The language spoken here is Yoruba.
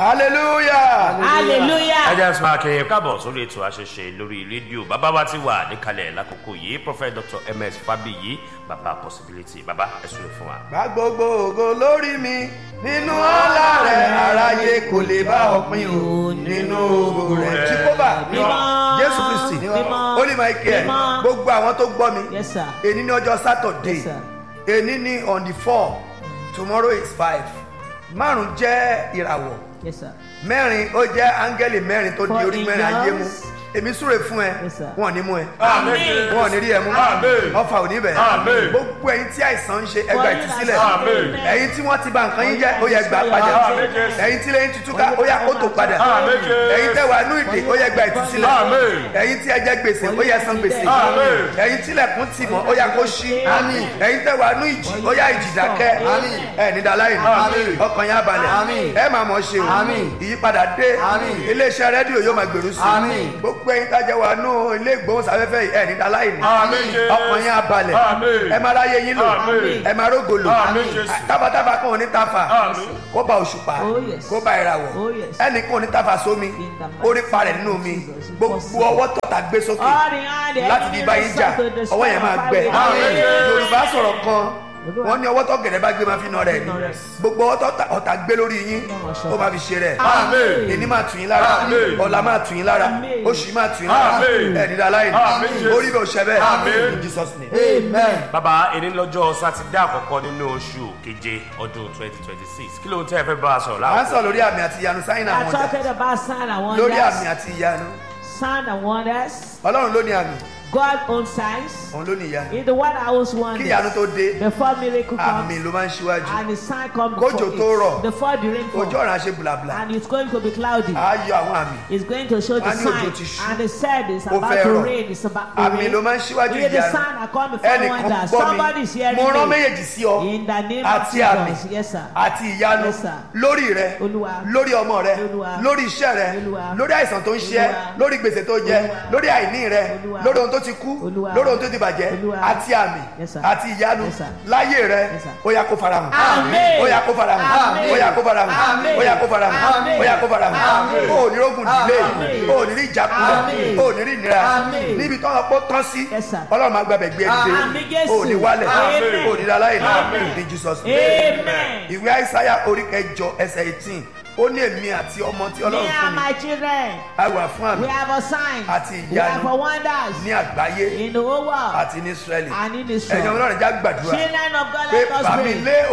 hallelujah. hallelujah. ẹ jẹ́ sọ akẹ́yẹ káàbọ̀ sórí ètò àṣẹṣe lórí rédíò bàbá wa ti wà níkàlẹ̀ lákòókò yìí prophet dr ms fabiyi bàbá possibility bàbá ẹ súre fún wa. Gbà gbogbo ògo lórí mi nínú ọlá rẹ̀ aráyé kò lè bá ọpin o nínú ògo rẹ̀. Jíkóbà Mímọ́. Jésù Kristi Mímọ́. Holy Michael Mímọ́. gbogbo àwọn tó gbọ́ mi Yes, sir. èní ní ọjọ́ Saturday Yes, sir. èní ní on the four tomorrow is five márùn jẹ́ ìràwọ̀ yes sir. mẹ́rin ó jẹ́ áńgẹ́lì mẹ́rin tó di For orí mẹ́rin ayé mú angels. èmi súre fún ẹ Yes, sir. wọn ò ní mú ẹ Àmín. wọn ò ní rí ẹ mú Àmín. ọfà ò ní bẹ̀ Àmín. gbogbo ẹyin tí àìsàn ń ṣe ẹgbà For you ìtúsílẹ̀ that Àmín. say ẹyin tí wọ́n ti bà nǹkan yín jẹ́ ó yẹ gbà padà Àmín, Jésù. ẹyin tí lẹ́yìn tuntun ká ó yẹ kó tó padà Àmín, Jésù. ẹyin tẹ́ wà nú ìdè ó yẹ gbà ìtúsílẹ̀ Àmín. ẹyin tí ẹ jẹ gbèsè ó yẹ san gbèsè Àmín. ẹyin tí lẹ̀kùn tì mọ́ ó yẹ kó ṣí ẹyin tẹ́ wà nú ìjì ó yẹ ìjì dákẹ́ ẹ ní daláyìn Àmín. ọkàn yín abalẹ̀ ẹ máa mọ̀ ṣe o ìyípadà dé iléeṣẹ́ rédíò yóò máa gbèrú sí i gbogbo ẹyin tájẹ wà nú ilé ìgbóhùnsáfẹ́fẹ́ yìí ẹ ní daláyìn Àmín, Jésù. ọkàn yín abalẹ̀ Àmín. ẹ máa ráyè yín lò Àmín. ẹ máa rógò lò Àmín, Jésù. tábàtábà kan ò ní tafa Àmín. kó ba òṣùpá Oh, yes. kó ba ìràwọ̀ Oh, yes. ẹnì kan ò ní tafa sómi In the mighty orí parẹ̀ nínú mi name of Jesus. gbogbo ọwọ́ tọ̀tà gbé sókè All the hand, the láti enemy di báyìí jà sought to destroy ọwọ́ yẹn máa our gbẹ family. Àmín. yorùbá sọ̀rọ̀ kan wọ́n ní ọwọ́ tó gẹ̀dẹ̀ bá gbé máa fi nà rẹ̀ ni gbogbo ọwọ́ tó ọ̀tà gbé lórí yín ó máa fi ṣe rẹ̀ Àmín. èní máa tù yín lára Àmín. ọ̀la máa tù yín lára Àmín. oṣù yìí máa tù yín lára Àmín. ẹ̀ẹ́dì dáláyìn Àmín, Jésù. orí bẹ̀ òṣẹ́ bẹ́ẹ̀ Àmín. in Jesus name. amen. bàbá èyí lọ́jọ́ sátidé àkọ́kọ́ nínú oṣù keje ọdún twenty twenty six kí ló ń tẹ́ ẹ fẹ́ bá a sọ̀rọ̀ à ń láàbò. sọ lórí àmì àti ìyanu sáyìn I àwọn ọjà talking about sign and lórí àmì wonders. àti ìyanu Sign and wonders. ọlọ́run ló ní àmì God owns signs. òun ló ní ìyanu He's the one that owns kí wonders. ìyanu tó dé Before miracle àmì comes ló máa ń ṣíwájú and the sign comes Kójò before tó it. rọ̀. Before the rain ojú comes. ọ̀ràn ṣe bùlàbùlà And it's going to be cloudy. á yọ àwọn àmì It's going to show the Wọ́n ní òjò sign. ti ṣú. And the said is Ó about fẹ́ to rọ̀. rain. It's about to àmì rain. ló máa ń ṣíwájú Hear the ìyanu sign that come before ẹnìkan wonders. gbọ́ Somebody is mi hearing mo rán me. méjèèjì sí ọ In the name àti of àmì Jesus. Yes, sir. àti ìyanu Yes, sir. lórí rẹ Olúwa. lórí ọmọ rẹ Olúwa. lórí iṣẹ́ rẹ Olúwa. lórí àìsàn tó ń ṣe ẹ́ Olúwa. lórí gbèsè tó jẹ Olúwa. lórí àìní rẹ Olúwa. lórí ohun tó ti kú Olúwa. lórí ohun tó ti bàjẹ́ Olúwa. àti àmì Yes, sir. àti ìyanu Yes, sir. láyé rẹ Yes, sir. ó yá kó farahàn Àmín. ó yá kó farahàn Àmín. ó yá kó farahàn Àmín. ó yá kó farahàn Àmín. ó yá kó farahàn Àmín. ó ní rógùn dìlé Àmín. ó ní rí ìjákulẹ̀ Àmín. ó ní rí ìnira Àmín. níbi tó ń pọ́ tán sí Yes, sir. ọlọ́run máa gbàgbẹ́ gbé ẹ̀ Àmín, dìde Jésù. ó ní wálẹ̀ Àmín. ó ní dáláyè Àmín. ní Jesus name Amen. ìwé àìsáyà orí kẹjọ ẹsẹ eighteen ó ní èmi àti ọmọ tí Me ọlọ́run fún and mi my children. á wà fún We àmì have a sign. Àti We have ìyanu. a wonders. ní àgbáyé In the whole world. àti ní israẹli And in ẹ̀yin Israel. ọlọ́run já gbàdúrà Children of God, pé let us bàmí pray. lé